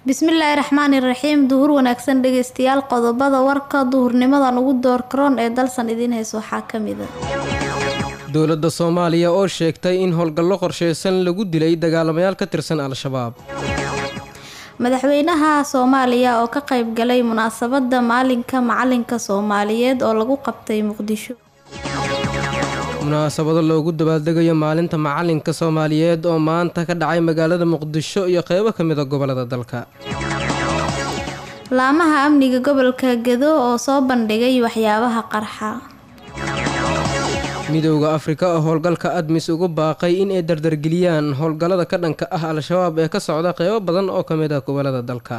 bismillaahi raxmaani raxiim duhur wanaagsan dhegeystayaal qodobada warka duhurnimadan ugu doorkaroon ee dalsan idiin hayso waxaa ka mid a dowladda soomaaliya oo sheegtay in howlgallo qorsheysan lagu dilay dagaalamayaal ka tirsan al-shabaab madaxweynaha soomaaliya oo ka qayb galay munaasabadda maalinka macalinka soomaaliyeed oo lagu qabtay muqdisho munaasabado loogu dabaaldegayo maalinta macalinka soomaaliyeed oo maanta ka dhacay magaalada muqdisho iyo qeybo ka mid a gobolada dalka laamaha amniga gobolka gedo oo soo bandhigay waxyaabaha qarxa midowda afrika oo howlgalka admis ugu baaqay in ay dardargeliyaan howlgallada ka dhanka ah al-shabaab ee ka socda qeybo badan oo ka mid ah gobolada dalka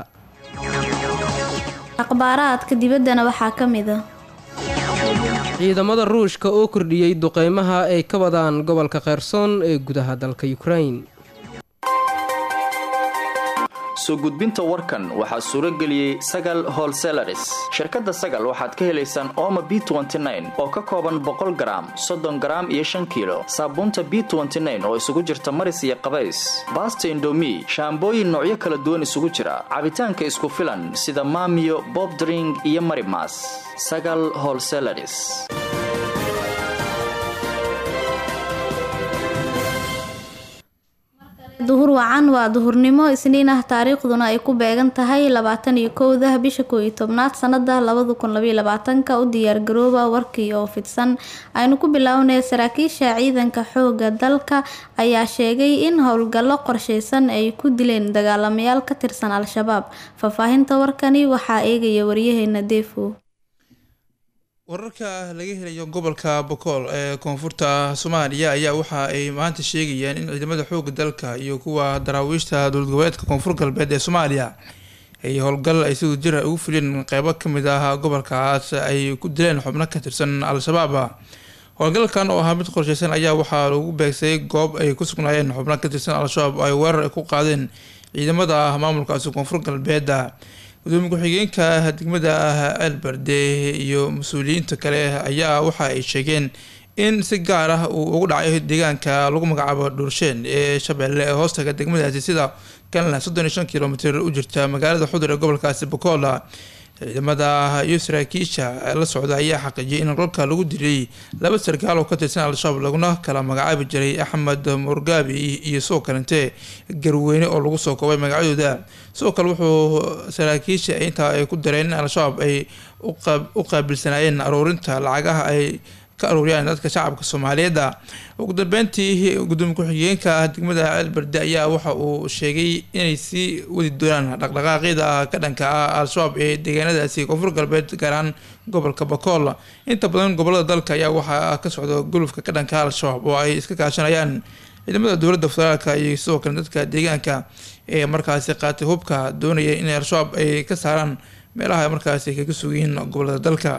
akhbaaraadka dibaddana waxaa ka mid a ciidamada ruushka oo kordhiyey duqeymaha ay ka wadaan gobolka kherson ee gudaha dalka ukrain soo gudbinta warkan waxaa suuro geliyey sagal holselaris shirkadda sagal waxaad ka helaysaan ooma b oo ka kooban boqol garaam soddon garaam iyo shan kiilo saabuunta b oo isugu jirta maris iyo qabays baasta indomi shaambooyin noocyo kala duwan isugu jira cabitaanka isku filan sida maamiyo bobdring iyo marimas sagal holselaris duhur wacan waa duhurnimo isniin ah taariikhduna ay ku beegan tahay labaatan iyo kowda bisha koo iyo tobnaad sanada labada kun labaiyo labaatanka u diyaargarooba warkii oo fidsan aynu ku bilownay saraakiisha ciidanka xooga dalka ayaa sheegay in howlgallo qorsheysan ay ku dileen dagaalamayaal ka tirsan al-shabaab faahfaahinta warkani waxaa eegaya waryaheena deefo wararka laga helayo gobolka bokool ee koonfurta soomaaliya ayaa waxa ay maanta sheegayaan in ciidamada xooga dalka iyo kuwa daraawiishta dowlad goboleedka koonfur galbeed ee soomaaliya ay howlgal ay siduu jira ugu fuliyeen qeybo kamid ah gobolkaas ay ku dileen xubno ka tirsan al-shabaab howlgalkan oo ahaa mid qorsheysan ayaa waxaa lagu beegsay goob ay ku sugnaayeen xubno ka tirsan al-shabaab ay weerar ku qaadeen ciidamada maamulkaasi koonfur galbeeda gudoomiye ku-xigeenka degmada ceelberde iyo mas-uuliyiinta kale ayaa waxa ay sheegeen in si gaar ah uu ugu dhacay deegaanka lagu magacaabo dhuursheen ee shabeelle ee hoostaga degmadaasi sida kalena soddon iyo shan kilomitr u jirta magaalada xudur ee gobolkaasi bokola ciidamada iyo saraakiisha la socda ayaa xaqiijiyay in golka lagu dilay laba sarkaal oo ka tirsan al-shabaab laguna kala magacaabi jiray axmed murgaabi iyo sidoo kalente garweyne oo lagu soo koobay magacyadooda sidoo kale wuxuu saraakiisha intaa ay ku dareen in al-shabaab ay u qaabilsanaayeen aruurinta lacagaha ay ka aruuriyaan dadka shacabka soomaaliyeed ugu dambeyntii gudoomiye ku-xigeenka degmada ceelberde ayaa waxa uu sheegay inay sii wadi doonaan dhaqdhaqaaqyada ka dhanka ah al-shabaab ee deegaanadaasi koonfur galbeed gaar ahaan gobolka bakool inta badan gobolada dalka ayaa waxaa ka socda gulufka ka dhanka al-shabaab oo ay iska kaashanayaan ciidamada dowladda federaalka iyo sidoo kale dadka deegaanka ee markaasi qaatay hubka doonaya in al-shabaab ay ka saaraan meelaha markaasi kaga sugiyiin gobolada dalka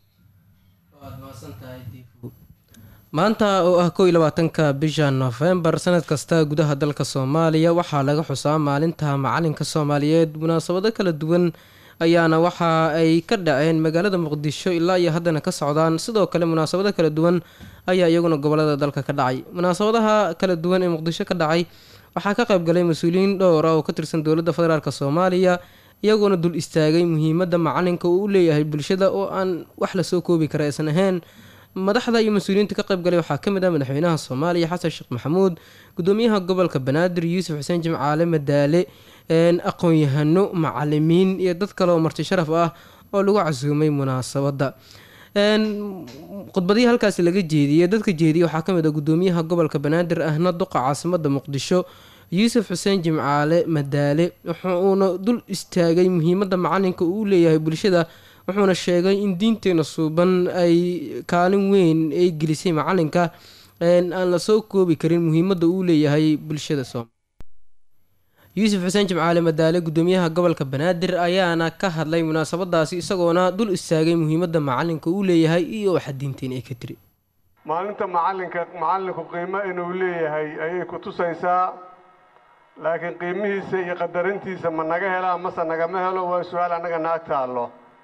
maanta oo ah kow iyo labaatanka bisha nofembar sanad kasta gudaha dalka soomaaliya waxaa laga xusaa maalinta macalinka soomaaliyeed munaasabado kala duwan ayaana waxa ay ka dhaceen magaalada muqdisho ilaa iyo haddana ka socdaan sidoo kale munaasabado kala duwan ayaa iyaguna gobolada dalka ka dhacay munaasabadaha kala duwan ee muqdisho ka dhacay waxaa ka qayb galay mas-uuliyiin dhowra oo ka tirsan dowladda federaalk soomaaliya iyagoona dul istaagay muhiimadda macalinka uu u leeyahay bulshada oo aan wax lasoo koobi kara aysan ahayn madaxda iyo mas-uuliyiinta ka qayb galay waxaa ka mid ah madaxweynaha soomaaliya xasan sheekh maxamuud gudoomiyaha gobolka banaadir yuusuf xuseen jimcaale madaale aqoon-yahano macalimiin iyo dad kale oo marti sharaf ah oo lagu casuumay munaasabadda khudbadihii halkaasi laga jeediyey dadka jeediyey waxaa ka mid ah gudoomiyaha gobolka banaadir ahna duqa caasimada muqdisho yuusuf xuseen jimcaale madaale wuxuuna dul istaagay muhiimadda macalinka uu leeyahay bulshada wuxuuna sheegay in diinteena suuban ay kaalin weyn ay gelisay macalinka aan lasoo koobi karin muhiimadda uu leeyahay bulshada soom yuusuf xuseen jimcaale madaale gudoomiyaha gobolka banaadir ayaana ka hadlay munaasabadaasi isagoona dul istaagay muhiimadda macalinka uu leeyahay iyo waxa diinteen ay ka tiri maalinta macalinka macalinku qiimo inuu leeyahay ayay ku tusaysaa laakiin qiimihiisa iyo qadarintiisa ma naga helaa mase nagama helo waa su-aal annaga naag taallo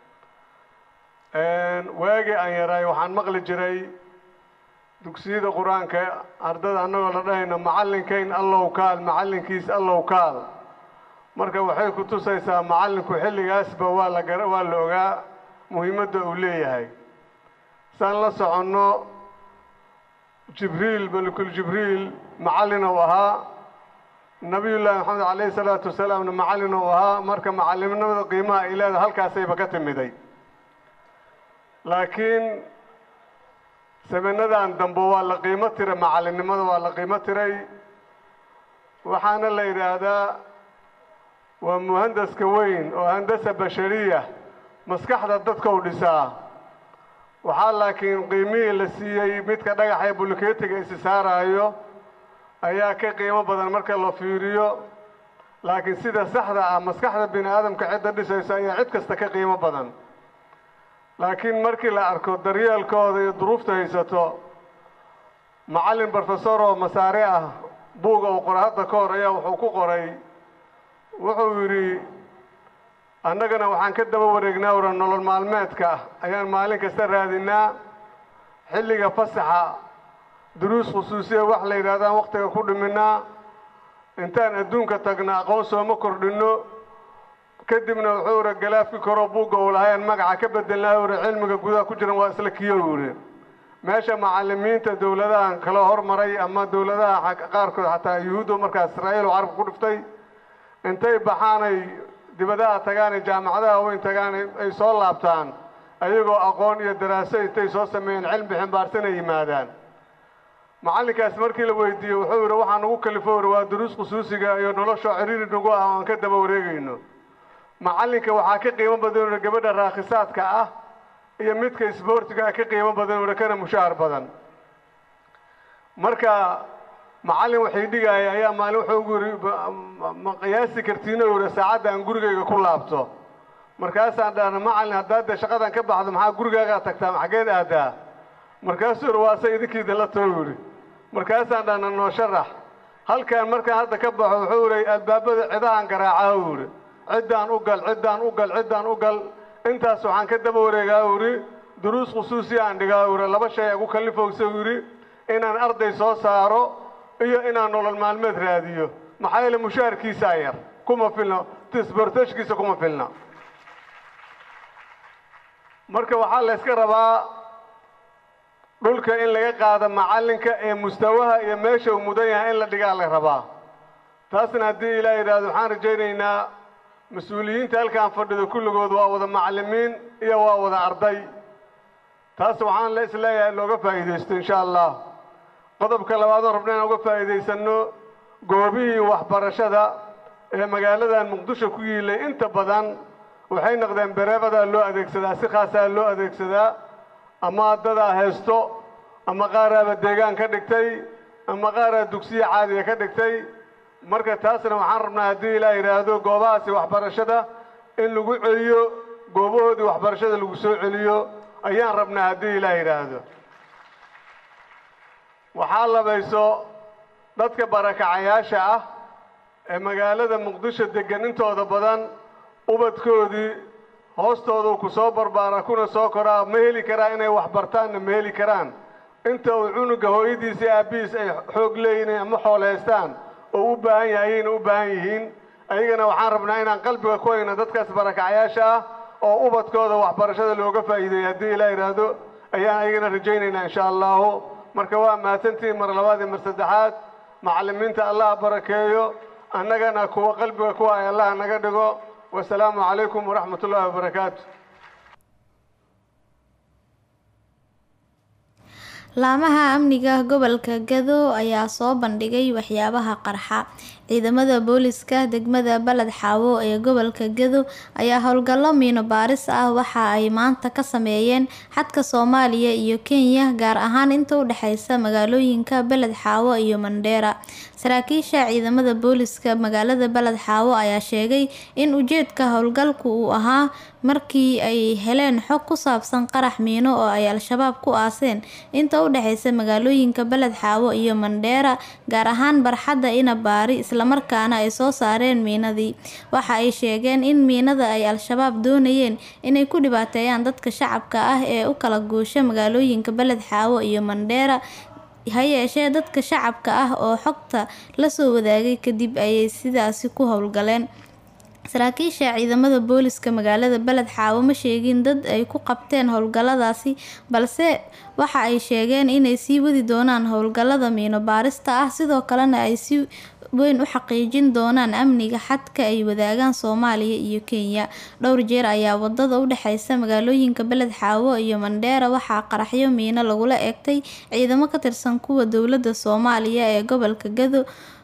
waagii aan yaraay waxaan maqli jiray dugsiyada qur-aanka ardada annagoo la dhahayno macallinkayn allow kaal macallinkiis allow kaal marka waxay ku tusaysaa macallinku xilligaasba waa la gara waa la ogaa muhiimadda uu leeyahay saan la soconno jibriil malikul jibriil macallin uu ahaa nabiyullaahi maxamed calayhi salaatu wasalaamna macallin uu ahaa marka macallimnimada qiimaha ay leedahay halkaasayba ka timiday laakiin saminadan dambe waa la qiimo tiray macallinnimada waa la qiimo tiray waxaana la yidhaahdaa waa muhandaska weyn oo handasa bashariya maskaxda dadka u dhisaa waxaa laakiin qiimihii la siiyey midka dhagaxa ee bulkeetiga isi saaraayo ayaa ka qiimo badan marka la fiiriyo laakiin sida saxda ah maskaxda bini aadamka cidda dhisaysa ayaa cid kasta ka qiimo badan laakiin markii la arko daryeelkooda iyo duruufta haysato macallin brofesor oo masaare ah buuga uu qoray hadda ka hor ayaa wuxuu ku qoray wuxuu yidhi annagana waxaan ka daba wareegnaa ura nolol maalmeedka ayaan maalin kasta raadinaa xilliga fasaxa duruus khusuusiya wax la yidhahdaan wakhtiga ku dhiminaa intaan adduunka tagna aqoon sooma kordhinno kadibna wuxuu ura galaafki koroo buugga uu lahayan magaca ka bedelnaa ura cilmiga gudaha ku jiran waa isla kiyo yidhi meesha macallimiinta dowladahan kala hormaray ama dowladaha qaarkood xataa yuhuudda markaas israa'iil oo carabka ku dhiftay intay baxaanay dibadaha tagaan jaamacadaha weyn tagaan ay soo laabtaan ayagoo aqoon iyo daraaso intay soo sameeyeen cilmi ximbaarsan ay yimaadaan macallinkaas markii la weydiiyey wuxuu yidhi waxaa nagu kalifo uri waa duruus khusuusiga iyo noloshoo ciriiri nagu ah oo aan ka daba wareegayno macallinka waxaa ka qiimo badan uri gabadha raakhisaadka ah iyo midka isboortiga ka qiimo badan uri kana mushaahar badan marka macallin waxay dhigaya ayaa maalin wuxuu ugu yidhi ma qiyaasi kartiino yidhi saacadda aan gurigayga ku laabto markaasaan dhahna macallin haddaad dee shaqadan ka baxdo maxaa gurigaagaa tagtaa xaggeed aadaa markaasuu yidhi waase idinkiida la too yidhi markaasaan dhahna noo sharax halkan markaan hadda ka baxo wuxuu yidhi albaabada cidahan garaacaa uu yidhi ciddaan u gal ciddaan u gal ciddaan u gal intaas waxaan ka daba wareegaa uu yidhi duruus khusuusiya aan dhigaa uu yidhi laba shay ugu kallifowsa uu yidhi inaan arday soo saaro iyo inaan nolol maalmeed raadiyo maxaa yeele mushaharkiisaa yar kuma filna tisbortashkiisa kuma filna marka waxaa la yska rabaa dhulka in laga qaado macallinka ee mustawaha iyo meesha uu mudan yahay in la dhigaa la rabaa taasna haddii ilaah yidhaahdo waxaan rajaynaynaa mas-uuliyiinta halkaan fadhido kulligood waa wada macallimiin iyo waa wada arday taas waxaan la isleeyahay looga faa'iidaysto insha allah qodobka labaad oo rabna inaan uga faa'iidaysanno goobihii waxbarashada ee magaaladan muqdisho ku yiilay inta badan waxay noqdeen bereebadaa loo adeegsadaa si khaasaa loo adeegsadaa ama dadaa haysto ama qaaraaba deegaan ka dhigtay ama qaaraa dugsiya caadiga ka dhigtay marka taasna waxaan rabnaa haddii ilaa yidhaahdo goobahaasi waxbarashada in lagu celiyo goobahoodii waxbarashada lagu soo celiyo ayaan rabnaa haddii ilaa yidhaahdo waxaa labayso dadka barakacayaasha ah ee magaalada muqdisho deggan intooda badan ubadkoodii hoostoodu ku soo barbaara kuna soo koraa ma heli karaa inay wax bartaanna ma heli karaan inta uu cunuga hooyadiisa aabbihiis ay xoog leeyihiin ama xooleystaan oo u baahan yahay ayayna u baahan yihiin ayagana waxaan rabnaa inaan qalbiga ku hayno dadkaas barakacayaasha ah oo ubadkooda waxbarashada looga faa'iideeyay haddii ilaa yidhaahdo ayaan ayagana rajaynaynaa insha allahu marka waa mahadsantihiin mar labaad iyo mar saddexaad macallimiinta allaha barakeeyo annagana kuwa qalbiga kuwa ay allaha naga dhigo wasalaamu calaykum waraxmat ullaahi wabarakaatu laamaha amniga gobolka gado ayaa soo bandhigay waxyaabaha qarxa ciidamada booliska degmada baled xaawo ee gobolka gado ayaa howlgallo miino baaris ah waxa ay maanta ka sameeyeen xadka soomaaliya iyo kenya gaar ahaan inta u dhexeysa magaalooyinka beled xaawo iyo mandheera saraakiisha ciidamada booliska magaalada baled xaawo ayaa sheegay in ujeedka howlgalku uu ahaa markii ay heleen xog ku saabsan qarax miino oo ay al-shabaab ku aaseen inta u dhexeysa magaalooyinka beled xaawo iyo mandheera gaar ahaan barxadda inabaari islamarkaana ay soo saareen miinadii waxa ay sheegeen in miinada ay al-shabaab doonayeen inay ku dhibaateeyaan dadka shacabka ah ee u kala guusha magaalooyinka beled xaawo iyo mandheera ha yeeshee dadka shacabka ah oo xogta lasoo wadaagay kadib ayay sidaasi ku howlgaleen saraakiisha ciidamada booliska magaalada beled xaawo ma sheegin dad ay ku qabteen howlgalladaasi balse waxa ay sheegeen inay sii wadi doonaan howlgallada miino baarista ah sidoo kalena ay si weyn u xaqiijin doonaan amniga xadka ay wadaagaan soomaaliya iyo kenya dhowr jeer ayaa wadada u dhexeysa magaalooyinka beled xaawo iyo mandheera waxaa qaraxyo miino lagula eegtay ciidamo ka tirsan kuwa dowladda soomaaliya ee gobolka gado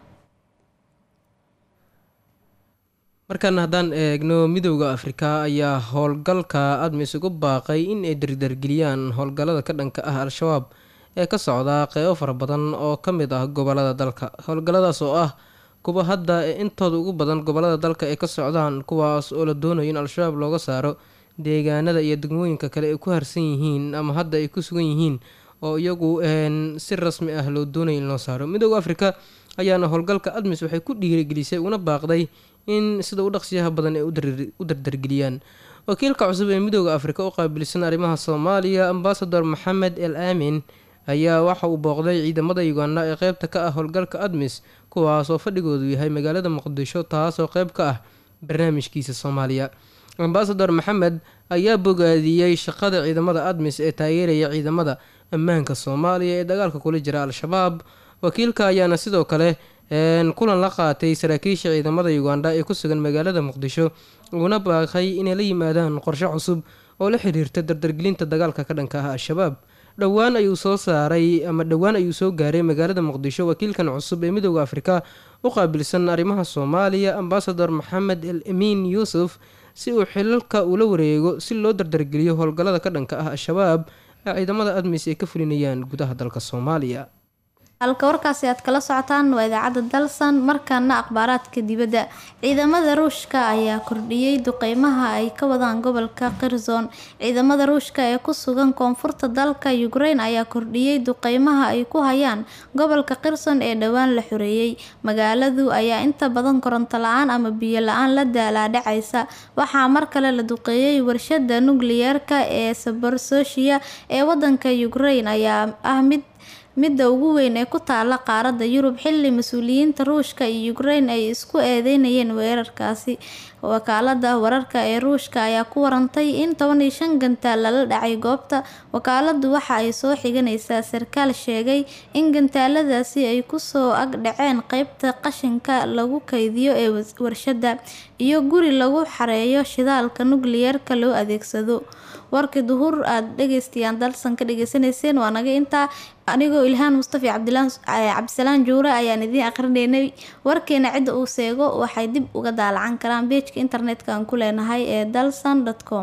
markan haddaan eegno midowda afrika ayaa howlgalka admis ugu baaqay in ay dardargeliyaan howlgallada ka dhanka ah al-shabaab ee ka socda qeybo fara badan oo ka mid ah gobolada dalka howlgalladaas oo ah kuwa hadda intooda ugu badan gobolada dalka ay ka socdaan kuwaas oo la doonayo in al-shabaab looga saaro deegaanada iyo degmooyinka kale ay ku harsan yihiin ama hadda ay ku sugan yihiin oo iyagu si rasmi ah loo doonayo in loo saaro midowda afrika ayaana howlgalka admis waxay ku dhiirigelisay una baaqday in sida u dhaqsiyaha badan ay u dardargeliyaan wakiilka cusub ee midooda afrika u qaabilsan arrimaha soomaaliya ambasador maxamed el aamin ayaa waxa uu booqday ciidamada uganda ee qeybta ka ah howlgalka admis kuwaas oo fadhigoodu yahay magaalada muqdisho taasoo qeyb ka ah barnaamijkiisa soomaaliya ambasador maxamed ayaa bogaadiyey shaqada ciidamada admis ee taageeraya ciidamada ammaanka soomaaliya ee dagaalka kula jira al-shabaab wakiilka ayaana sidoo kale kulan la qaatay saraakiisha ciidamada uganda ee ku sugan magaalada muqdisho uuna baaqay inay la yimaadaan qorshe cusub oo la xiriirta dardargelinta dagaalka ka dhanka ah al-shabaab dhowaan ayuu soo saaray ama dhowaan ayuu soo gaaray magaalada muqdisho wakiilkan cusub ee midooda afrika u qaabilsan arrimaha soomaaliya ambasador maxamed el amiin yuusuf si uu xilalka ula wareego si loo dardargeliyo howlgallada ka dhanka ah al-shabaab ee ciidamada admis ay ka fulinayaan gudaha dalka soomaaliya halka warkaasi aad kala socotaan waa idaacadda dalsan markaana akhbaaraadka dibadda ciidamada ruushka ayaa kordhiyey duqeymaha ay ka wadaan gobolka kherson ciidamada ruushka ee ku sugan koonfurta dalka ukraine ayaa kordhiyey duqeymaha ay ku hayaan gobolka kherson ee dhowaan la xoreeyey magaaladu ayaa inta badan koronto la-aan ama biyo la-aan la daalaadhacaysa waxaa mar kale la duqeeyey warshada nukliyeerka ee saborsoshia ee wadanka ukraine ayaa ah mid midda ugu weyn ee ku taala qaaradda yurub xilli mas-uuliyiinta ruushka iyo ukraine ay isku eedeynayeen weerarkaasi wakaalada wararka ee ruushka ayaa ku warantay in toban iyo shan gantaal lala dhacay goobta wakaaladu waxa ay soo xiganaysaa sarkaal sheegay in gantaaladaasi ay kusoo ag dhaceen qeybta qashinka lagu kaydiyo ee warshada iyo guri lagu xareeyo shidaalka nukliyeerka loo adeegsado warkii duhur aada dhegeystayaal dalsan ka dhegeysaneyseen waa naga intaa anigoo ilhaan mustafi cabdisalaan juure ayaan idiin akrinaynay warkeena cidda uu seego waxay dib uga daalacan karaan beejka internetka aan ku leenahay ee dalsan com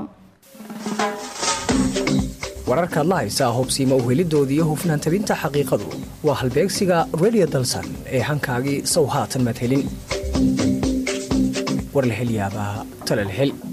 wararkaad la haysaa hubsiima uhelidoodii iyo hufnaan tabinta xaqiiqadu waa halbeegsiga radio dalsan ee hankaagii sow haatan madhelin war la hel yaabaa tala la hel